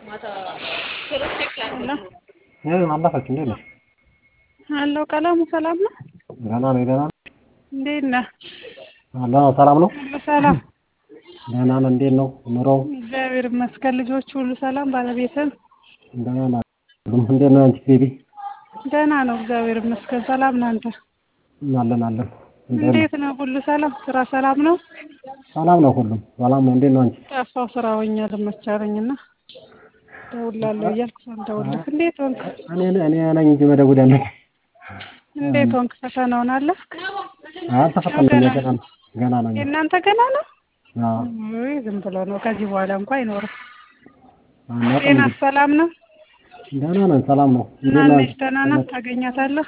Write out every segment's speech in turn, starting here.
አለፈች እንዴት ነሽ? አለው ቀለሙ ሰላም ነው? ደህና ነኝ ደህና ነኝ። እንዴት ነህ? አለሁ ሰላም ነው? ሁሉ ሰላም? ደህና ነን። እንዴት ነው ኑሮው? እግዚአብሔር ይመስገን። ልጆች ሁሉ ሰላም? ባለቤትም ደህና ናት። እንዴት ነው አንቺ ቤቢ? ደህና ነው እግዚአብሔር ይመስገን። ሰላም ነህ አንተ? አለን አለን። እንዴት ነው ሁሉ ሰላም? ስራ ሰላም ነው? ሰላም ነው ሁሉም ሰላም ነው። እንዴት ነው አንቺ? ጠፋሁ ስራ ሆኜ ልመቻለኝና እደውላለሁ እያልኩ ሳልደውልልህ እንዴት ሆንክ? እኔ እኔ ነኝ እንጂ መደወል ያለብኝ። እንዴት ሆንክ? ፈተናውን አለፍክ? አልተፈተንም ገና ነው ገና ነው። የእናንተ ገና ነው? አዎ ውይ ዝም ብሎ ነው። ከዚህ በኋላ እንኳን አይኖርም። አናውቅም ጤና እንግዲህ። ሰላም ነው? ደህና ነን ሰላም ነው። እንዴት ነው ናነሽ አንቺ? ደህና ናት? ታገኛታለህ?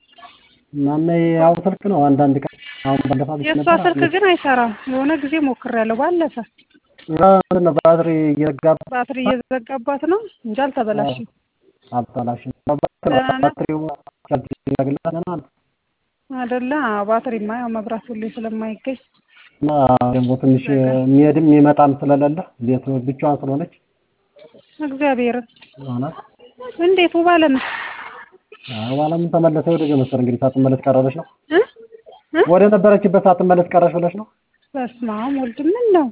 ማሜ ያው ስልክ ነው አንዳንድ ቀን አሁን ባለፈ አግኝቼ የእሷ ነበር። ስልክ ግን አይሰራም። የሆነ ጊዜ ሞክሬያለሁ ባለፈ ምንድን ነው ባትሪ እየዘጋባ ባትሪ እየዘጋባት ነው እንጂ አልተበላሽም። አበላሽም ደህና ናት? ባትሪው ቻርጅ ያደርግልሃል ደህና ነው። አይደለ? አዎ፣ ባትሪማ ያው መብራት ሁሌ ስለማይገኝ እና ደግሞ ትንሽ የሚሄድም የሚመጣም ስለሌለ ቤት ብቻዋን ስለሆነች እግዚአብሔርን ማለት እንዴት ውብ አለም በኋላም ተመለሰ ወደ ጀመሰር እንግዲህ ሳትመለስ ቀረበች ነው እ እ ወደ ነበረችበት ሳትመለስ ቀረች ብለሽ ነው። በስመ አብ ወልድ ምን ነው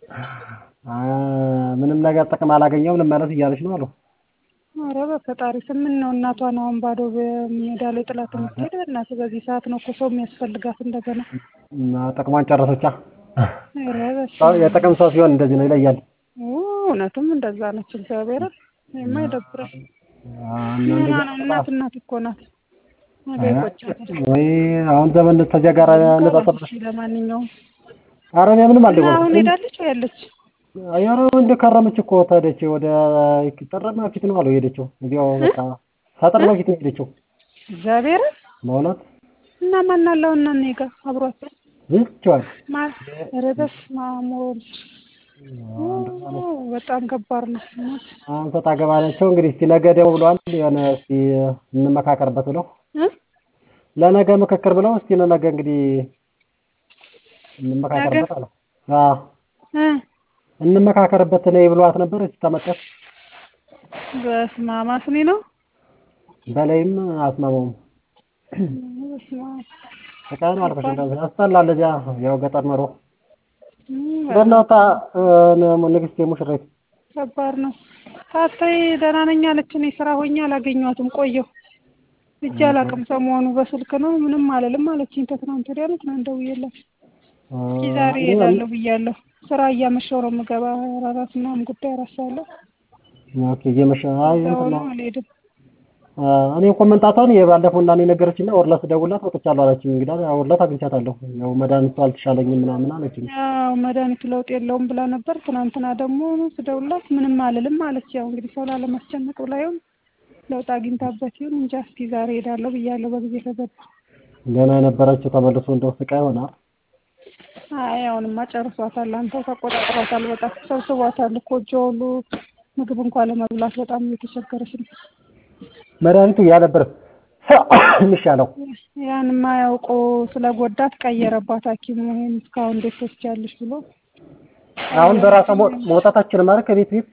አ ምንም ነገር ጥቅም አላገኘውም ልመለስ እያለች ነው አሉ። ኧረ በፈጣሪ ስም ምን ነው እናቷን አሁን ባዶ በሜዳ ላይ ጥላት የምትሄድ በእናትህ በዚህ ሰዓት ነው እኮ ሰው የሚያስፈልጋት እንደገና እና ጥቅሟን ጨረሰቻ። ኧረ በስመ ሰው አብ የጥቅም ሰው ሲሆን እንደዚህ ነው ይለያል። ኦ፣ እውነትም እንደዛ ነች እግዚአብሔርን ይሄማ ይደብራል አ እና ምን እንደዚህ ነው እናት እናት እኮ ናት ነገ ይቆጫታል ወይ አሁን ዘመን ተዚያ ጋር ነጻጸር እሺ ለማንኛውም ኧረ እኔ ምንም እና አልደወልኩም። አሁን ሄዳለች ወይ ያለች አያረ እንደ ከረመች እኮ ተሄደች ወደ ጥር በፊት ነው አለው የሄደችው። እዚያው በቃ ከጥር በፊት ነው የሄደችው። እግዚአብሔርን በእውነት እና ማን አለው እና እኔ ጋር አብሯት ብቻዋን ማን ኧረ በስመ አብ ወልድ ኦ፣ በጣም ከባድ ነው እውነት አሁን ሰጣ ገባ ናቸው እንግዲህ እስቲ ነገ ደግሞ ብለዋል የሆነ እስቲ እንመካከርበት ብለው እ ለነገ ምክክር ብለው እስቲ ለነገ እንግዲህ እንመካከርበት አለ። አዎ እ እንመካከርበት ነይ ብለዋት ነበር። እስቲ ተመጣች በስመ አብ አስኒ ነው በላይም አስማማውም በስመ አብ በቃ ነው አልኩሽ። እንደዚህ ያስጠላል። እዚያ ያው ገጠር ኖሮ እም፣ በእናታ ንግስቴ ሙሽሬት ከባድ ነው። ታታይ ደህና ነኝ አለች። እኔ ስራ ሆኜ አላገኘኋትም ቆየሁ። እጅ አላውቅም ሰሞኑ በስልክ ነው ምንም አልልም አለችኝ። ከትናንት ወዲያ ነው ትናንት ደውዬላት እስኪ ዛሬ እሄዳለሁ ብያለሁ። ስራ እያመሸሁ ነው የምገባ አራት ምናምን ጉዳይ እረሳለሁ። ኦኬ እየመሸ አይ እንትን አሁን ነው አልሄድም። አ፣ እኔ እኮ መምጣቷን የባለፈው እና እኔ ነገረችኝ እና ወርላት ደውላት ወጥቻለሁ አለችኝ። እንግዲህ ወርላት አግኝቻታለሁ ያው መድኃኒቱ አልተሻለኝም ምናምን አለችኝ። ያው መድኃኒቱ ለውጥ የለውም ብላ ነበር። ትናንትና ደግሞ ስደውላት ምንም አልልም አለች። ያው እንግዲህ ሰው ላለማስጨነቅ ብላ ይሁን ለውጥ አግኝታበት ይሁን እንጃ። እስኪ ዛሬ እሄዳለሁ ብያለሁ በጊዜ ከገባ ገና የነበረችው ተመልሶ እንደው ስቃይ ሆናል። አይ አሁንማ ጨርሷታል። አንተው ተቆጣጥሯታል። በጣም ሰብስቧታል እኮ እጇ ሁሉ ምግብ እንኳን ለመብላት በጣም እየተቸገረች ነው። መድኃኒቱ ያ ነበር የሚሻለው። ያን የማያውቁ ስለጎዳት ቀየረባት ሐኪሙ ይሄን እስካሁን እንዴት ትወስጃለሽ ብሎ አሁን በራሷ መው- መውጣታችን ማለት ከቤት ቤት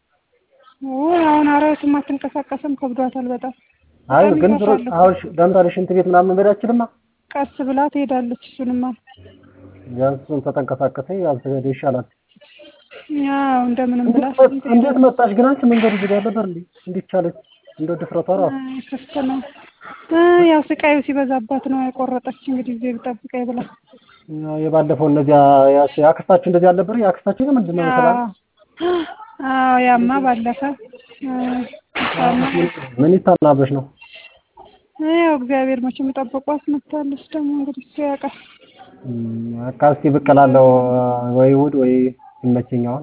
ውይ አሁን አራዊትም አትንቀሳቀስም ከብዷታል በጣም አይ በጣም ግን ድሮ ይከፋል። አሁን ሽ- ለምሳሌ ሽንት ቤት ምናምን መሄድ አትችልማ። ቀስ ብላ ትሄዳለች። እሱንማ ቢያንስ እሱን ተተንቀሳቀሰ ያልተሄደ ይሻላል። ያው እንደምንም ብላ እንዴት እንዴት መጣሽ ግን አንቺ መንገዱ ዝግ ነበር እንዴ? እንዴት ቻለች? እንደው ድፍረቷ ራሱ አይ ክፍት ነው እ ያው ስቃዩ ሲበዛባት ነው የቆረጠች። እንግዲህ ጊዜ ጠብቀኝ ብላ ያው የባለፈው እነዚያ ያስ- ያክስታችሁ እንደዚህ አልነበር? ያክስታችሁ ግን ምንድን ነው መሰላል? አዎ ያማ ባለፈ እ እሷማ ምን ይታናበሽ ነው? ያው እግዚአብሔር መቼም ጠብቋት መታለች። ደግሞ እንግዲህ እሱ ያውቃል። እም፣ በቃ እስኪ ብቅ እላለሁ ወይ እሑድ ወይ ይመቸኛል።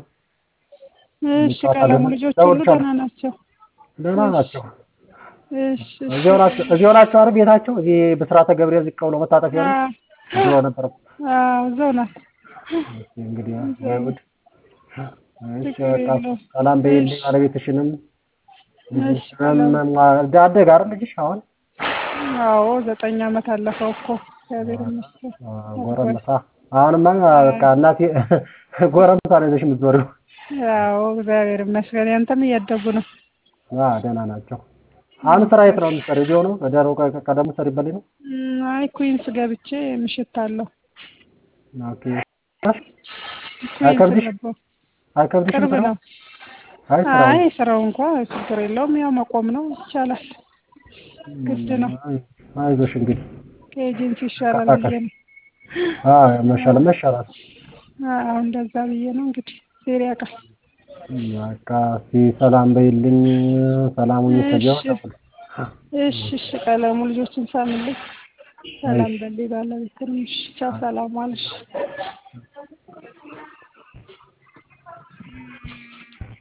እሺ ቀለሙ ልጆች ሁሉ ደህና ናቸው? ደህና ናቸው። እሺ እሺ። እዚያው ናቸው እዚያው ናቸው አይደል? ቤታቸው እዚህ ብስራተ ገብርኤል ዝቅ ብሎ መታጠፊያ ነው። አዎ እዚያው ነበር። አዎ እዛው ናት። እስኪ እንግዲህ ወይ እሑድ እሺ ችግር በቃ የለውም። ሰላም በይልኝ ባለቤትሽንም እሺ ሰላም። አደገ አይደል ልጅሽ አሁን? አዎ ዘጠኝ ዓመት አለፈው እኮ እግዚአብሔር ይመስገን። ጎረምሳ አሁንማ በቃ እናቴ ጎረምሳ ነው ይዘሽ የምትዞሪው። ያው እግዚአብሔር ይመስገን። ያንተም እያደጉ ነው። አዎ ደህና ናቸው። አሁን ስራ የት ነው የምትሰሪው? እዚሁ ነው ደሮ ቀደም ሰሪበት ነው? እም፣ አይ ኩዊንስ ገብቼ ምሽት አለው ኦኬ። ኩዊንስ አይከብድሽ? ገባሁ። አይከብድሽም ቅርብ ስራው? ነው። አይ ስራው አይ ስራው እንኳ ችግር የለውም። ያው መቆም ነው ይቻላል። ግድ ነው። አይ፣ አይዞሽ እንግዲህ ከኤጀንሲ ይሻላል ብዬ ነው። አዎ መሻለ መሻላት አዎ እንደዛ ብዬ ነው እንግዲህ ዜር ያውቃል። በቃ እስኪ ሰላም በይልኝ። ሰላሙን ይሰጀው እሺ እሺ እሺ። ቀለሙ ልጆችን ሳምልኝ ሰላም በልኝ ባለቤትንም። እሺ ቻው፣ ሰላም ዋልሽ።